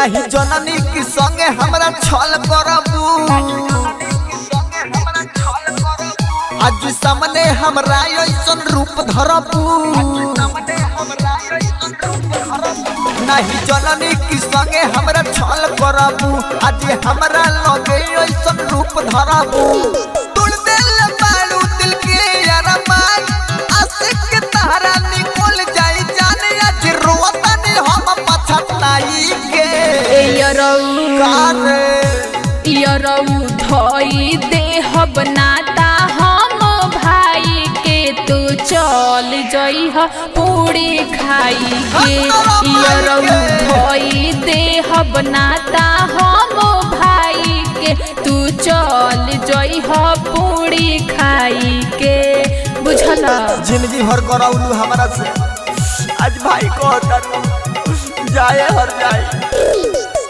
नहीं जननी की संगे हमरा छल करबू आज सामने हमरा ऐसन रूप धरबू नहीं जननी की संगे हमरा छल करबू आज हमरा लगे ऐसन रूप धरबू तुड़ दिल बालू दिल के अरमान आशिक के तारा निकल जाई जाने आज रोता ने हम पछताई के यरऊ कारे यरऊ धोई देह बनाता हम भाई के तू चल जइह पूरी खाई के यरऊ धोई देह बनाता हम भाई के तू चल जइह पूरी खाई के बुझला जिंदगी भर कराउलू हमारा से आज भाई को जाए हर जाए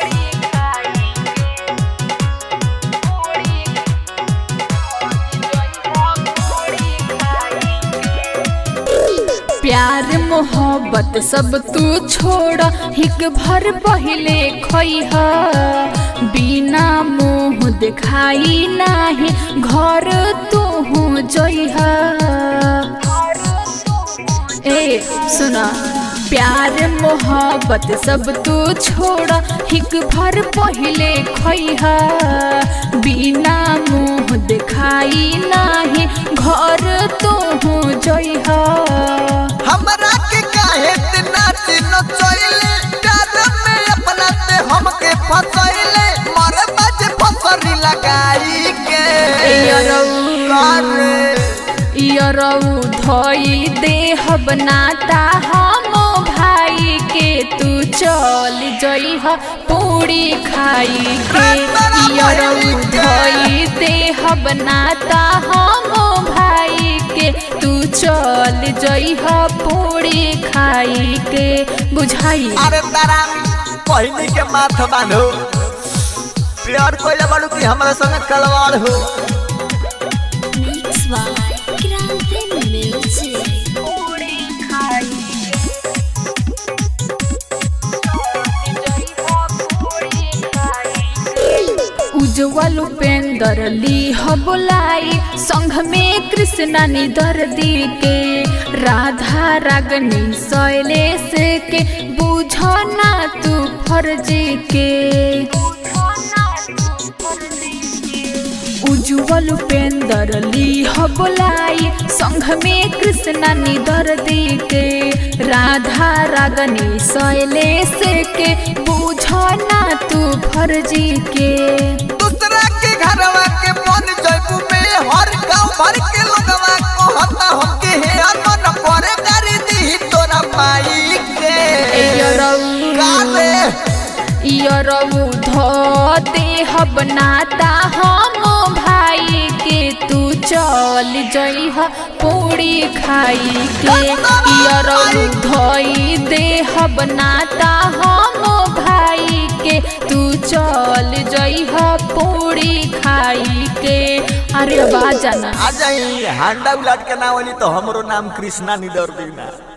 प्यार मोहब्बत सब तू छोड़ हिक भर पहले खैह बिना मुँह दिखाई नाही घर तू जइह ए सुना प्यार मोहब्बत सब तू छोड़ हिक भर पहले खैह बिना मुँह दिखाई नाही घर तू जइह हमरा के काहे इतना चिन्ह चोइले प्यार में अपना से हमके फसैले मरे बाजे फसरी लगाई के कारे यरऊ धोई देह बनाता हम भाई के तू चल जइह पूरी खाई के यरऊ धोई देह बनाता हम भाई के तू चल जइह पूरी खाई के बुझाई अरे तारा पहिनी के माथ बांधो प्यार कोइले बाड़ू कि हमरा संग कलवाड़ हो Mix by Grande Music. उज्जवल उपेंद्र लीह बोलाई संघ में कृष्णा निधर दी के राधा रागनी शैलेश के बुझना तू फर्जी के उज्जवल उपेंद्र लीह बोलाई संघ में कृष्णा निधर दी के राधा रागनी शैलेश के बुझना तू फर्जी के दूसरा के घरवा के मन जयबू में हर गांव भर के लोगवा कहता हमके हे मन करे कर दी तोरा माई के काले यरऊ धो देह बनाता हम भाई के तू चल जइह पूरी खाई के यरऊ धोई देह बनाता हम भाई के तू चल जइह पूरी खाई के अरे बाजाना आ जाई हांडा उलाट के नाम वाली तो हमरो नाम कृष्णा निदर दीना